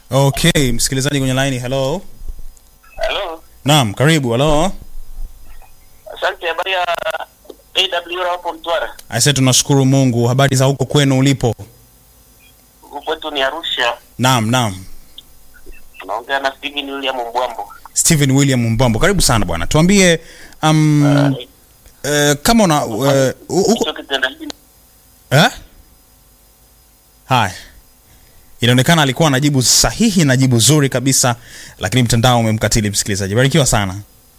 Okay, msikilizaji kwenye line, hello. Halo, Naam, karibu. Hello. asante. Habari ya AWR hapo Mtwara? Aise, tunashukuru Mungu. Habari za huko kwenu ulipo? Huku kwetu ni Arusha. Naam, naam. Tunaongea na Steven William Mbwambo. Stephen William Mbambo, karibu sana bwana. Tuambie um, eh, kama una eh, u- uko Hicho kitendo hiki eh? Haya, inaonekana alikuwa anajibu sahihi na jibu zuri kabisa, lakini mtandao umemkatili msikilizaji. Barikiwa sana.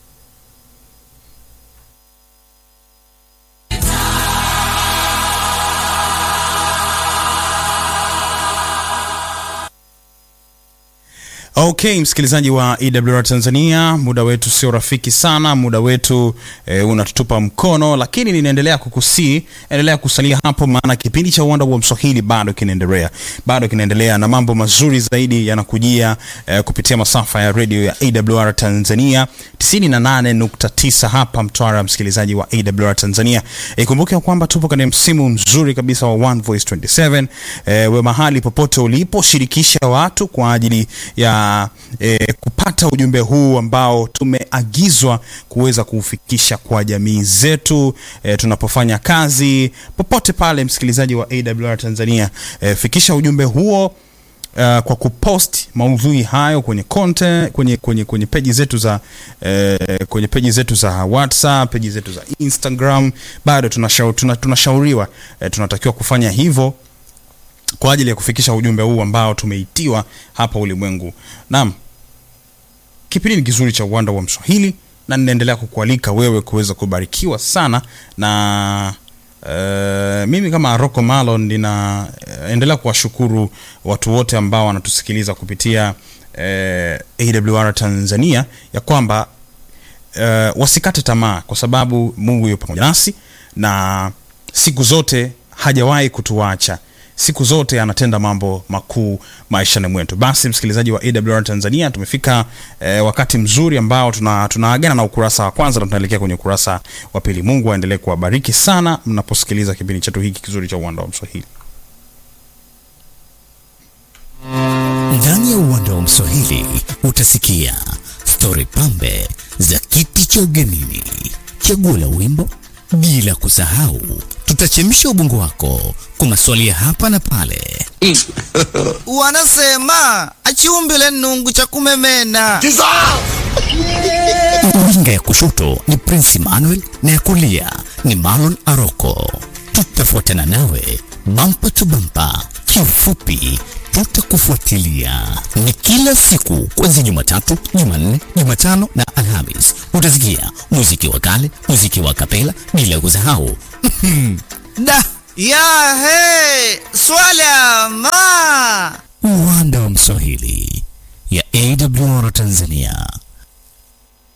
Okay, msikilizaji wa EWR Tanzania, muda wetu sio rafiki sana, muda wetu e, unatutupa mkono, lakini ninaendelea kukusii, endelea kusalia hapo, maana kipindi cha uwanda wa Mswahili bado kinaendelea, bado kinaendelea na mambo mazuri zaidi yanakujia e, kupitia masafa ya radio ya AWR Tanzania 98.9 hapa Mtwara, msikilizaji wa AWR Tanzania. Ikumbuke ya kwamba tupo katika msimu mzuri kabisa wa One Voice 27. E, we mahali popote ulipo, shirikisha watu kwa ajili ya e, kupata ujumbe huu ambao tumeagizwa kuweza kuufikisha kwa jamii zetu e, tunapofanya kazi popote pale, msikilizaji wa AWR Tanzania, e, fikisha ujumbe huo uh, kwa kupost maudhui hayo kwenye content, kwenye kwenye kwenye peji zetu za eh, kwenye peji zetu za WhatsApp, peji zetu za Instagram. Bado tunashau, tuna, tunashauriwa eh, tunatakiwa kufanya hivyo kwa ajili ya kufikisha ujumbe huu ambao tumeitiwa hapa ulimwengu. Naam, kipindi ni kizuri cha uwanda wa Mswahili na ninaendelea kukualika wewe kuweza kubarikiwa sana na Uh, mimi kama Rocco Malon ninaendelea uh, kuwashukuru watu wote ambao wanatusikiliza kupitia uh, AWR Tanzania ya kwamba uh, wasikate tamaa kwa sababu Mungu yupo pamoja nasi na siku zote hajawahi kutuacha siku zote anatenda mambo makuu maishani mwetu. Basi msikilizaji wa AWR Tanzania, tumefika eh, wakati mzuri ambao tuna tunaagana na ukurasa wa kwanza na tunaelekea kwenye ukurasa wa pili. Mungu aendelee kuwabariki sana mnaposikiliza kipindi chetu hiki kizuri cha uwanda wa Mswahili. Ndani ya uwanda wa Mswahili utasikia stori pambe za kiti cha ugenini, chaguo la wimbo, bila kusahau tutachemsha ubongo wako kwa maswali ya hapa na pale. wanasema achiumbile nungu cha kumemena Winga ya kushoto ni Prince Emmanuel na ya kulia ni Marlon Aroko. Tutafuatana nawe bampa tu bampa, kiufupi tutakufuatilia. Ni kila siku kuanzia Jumatatu, Jumanne, Jumatano na Alhamis. Utasikia muziki wa kale, muziki wa kapela, bila kusahau da ya he swala ma uwanda wa Mswahili ya AWR Tanzania.